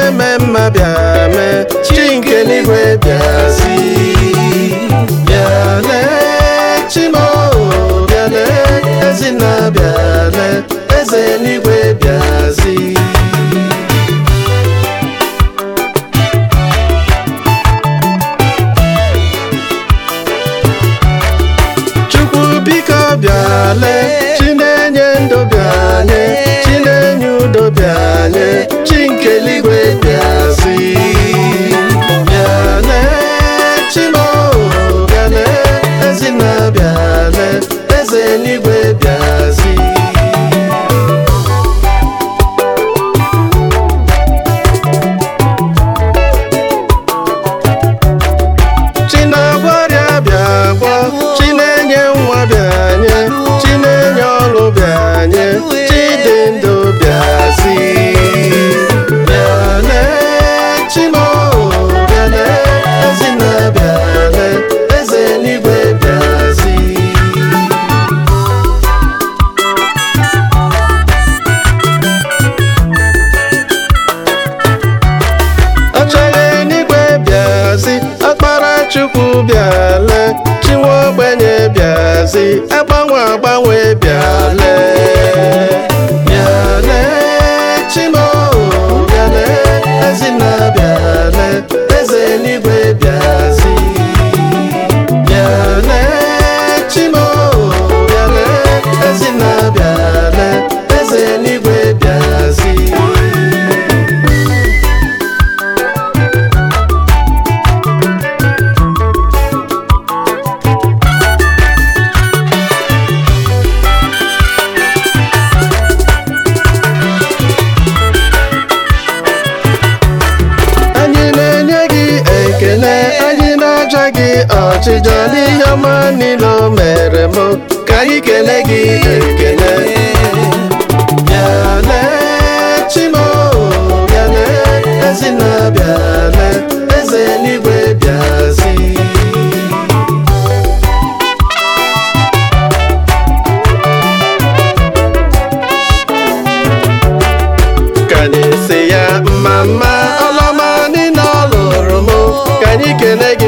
na-eme mma bịa mee chi nke n'igwe bịazi bịale chimo bịale ezinna bịale eze n'igwe bịazi chukwu biko bịale chi na-enye ndụ bịale chi na-enye udo bịale chi nke eluigwe bịazi bịale chimo bịale ezinna bịale eze eluigwe bịazi chi na-agwọ ọrịa bịa gwọ chi na-enye nwa bịa nye chi na-enye ọrụ bịa nye chi dị ndụ bịazi bịale chimo bịale ezinna bịale eze eluigwe bịazi ọchọghị n'igwe bịazi ọkpara chukwu bịale chinwe ogbenye bịazi agbanwe agbanwe bịale bịale chimo bịale ezinna bịale eze n'igwe bịazi bịale chimo bịale ezinna bịale eze n'igwe bịazi anyị na-enye gị ekele anyị na-aja gị ọchịchọ n'ihe ọma niile o mere m ka anyị kelee gị ekele bịale chimo bịale ezinna bịale eze eluigwe bịazi ka anyị si ya mma mma ọlọma niile ọ lụrụ m ka anyị kelee gị